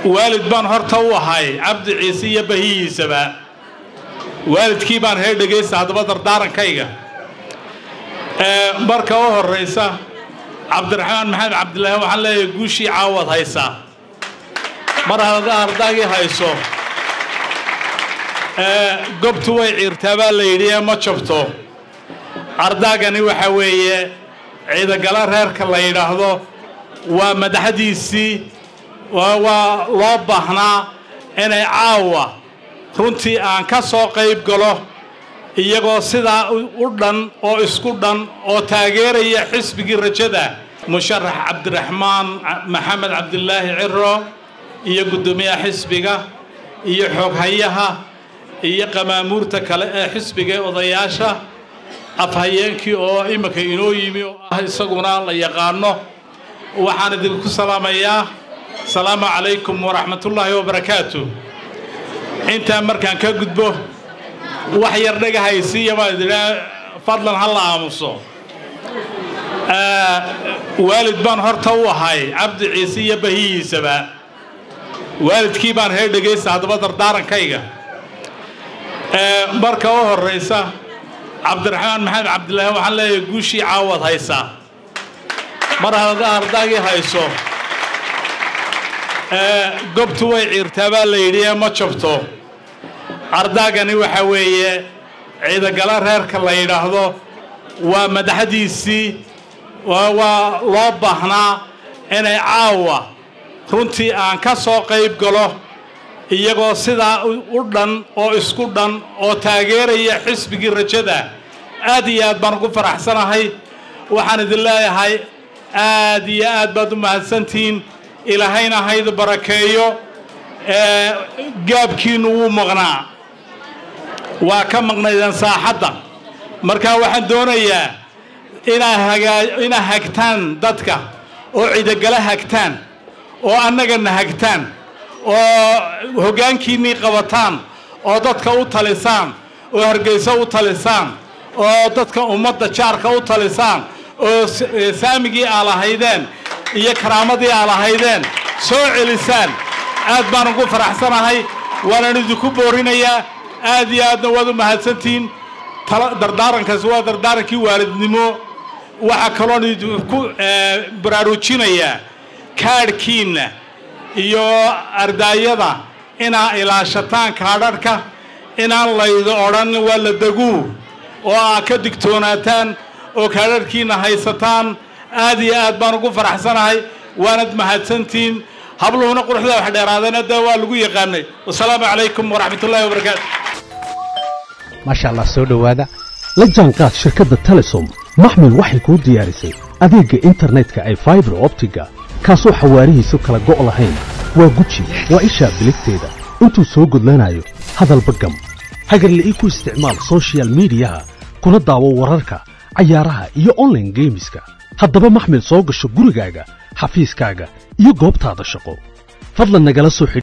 waalid baan horta u ahay cabdi ciise iyo bahiyiisaba waalidkii baan hee dhegaysta haddaba dardaarankayga marka u horraysa cabdiraxmaan maxamed cabdilaahi waxaan leeyahay guushii caawad haysaa mar hadda ardaagii hayso gobtu way ciirtaa baa la yidhi ee ma jabto ardaagani waxa weeye ciidagala reerka la yidhaahdo waa madaxdiisii waa loo baahnaa inay caawa runtii aan ka soo qayb galo iyagoo sidaa u dhan oo isku dhan oo taageeraya xisbigii rajada musharax cabdiraxmaan maxamed cabdilaahi ciro iyo guddoomiyaha xisbiga iyo xooghayaha iyo qamaamuurta kale ee xisbiga ee odayaasha afhayeenkii oo imika inoo yimi oo ah isaguna la yaqaano waxaan idinku salaamayaa asalaamu calaykum waraxmatullaahi wabarakaatu intaa markaan ka gudbo wax yar dhagahaysiiya baa ididhaa fadlan ha la aamuso waalid baan horta u ahay cabdi ciise iyo bahiyiisaba waalidkii baan hee dhegaysta haddaba dardaarankayga marka u horraysa cabdiraxmaan maxamed cabdilaahi waxaan leeyahay guushii caawad haysaa mar hadda ardaagii hayso gobtu way ciirtaa baa la yidhi ee ma jabto ardaagani waxa weeye ciidagala reerka la yidhaahdo waa madaxdiisii waa loo baahnaa inay caawa runtii aan ka soo qayb galo iyagoo sidaa u dhan oo isku dhan oo taageeraya xisbigii rajada aad iyo aad baan ugu faraxsanahay waxaan idin leeyahay aad iyo aad baad u mahadsantihiin ilaahayna haydu barakeeyo gaabkiinnu wuu maqnaa waa ka maqnaydeen saaxadda markaa waxaan doonayaa inaa hagtaan dadka oo cidogala hagtaan oo annagana hagtaan oo hoggaankiinnii qabataan oo dadka u talisaan oo hargayso u talisaan oo dadka ummadda jaarka u talisaan oo saamigii aa lahaydeen iyo karaamadii aa lahaydeen soo celisaan aad baan ugu faraxsanahay waanaan idinku boorinayaa aad iyo aadna waad u mahadsantihiin dardaarankaasi waa dardaarankii waalidnimo waxaa kaloon idinku baraarujinayaa kaadhkiinna iyo ardaayada inaa ilaashataan kaadharhka inaan laydo odhan waa la deguu oo aa ka digtoonaataan oo kaadharhkiinna haysataan aad iyo aad baan ugu faraxsanahay waanad mahadsantihiin habluhuna quruxda wax dheeraadeen hadda waa lagu yaqaanay wasalaamu calaykum waraxmatullaahi wabarakaatu maasha allah soo dhowaada la jaanqaad shirkadda telesom maxmil waxay kuu diyaarisay adeegga internetka ay faibar optiga kaasoo xawaarihiisu kala go' lahayn waa guji waa ishaa biligteeda intuu soo gudlanayo hadalba gam hagarla'ii ku isticmaal sochial midiyaha kuna daawo wararka cayaaraha iyo onlaine geemiska haddaba maxmil soo gasho gurigaaga xafiiskaaga iyo goobtaada shaqo fadlan nagala soo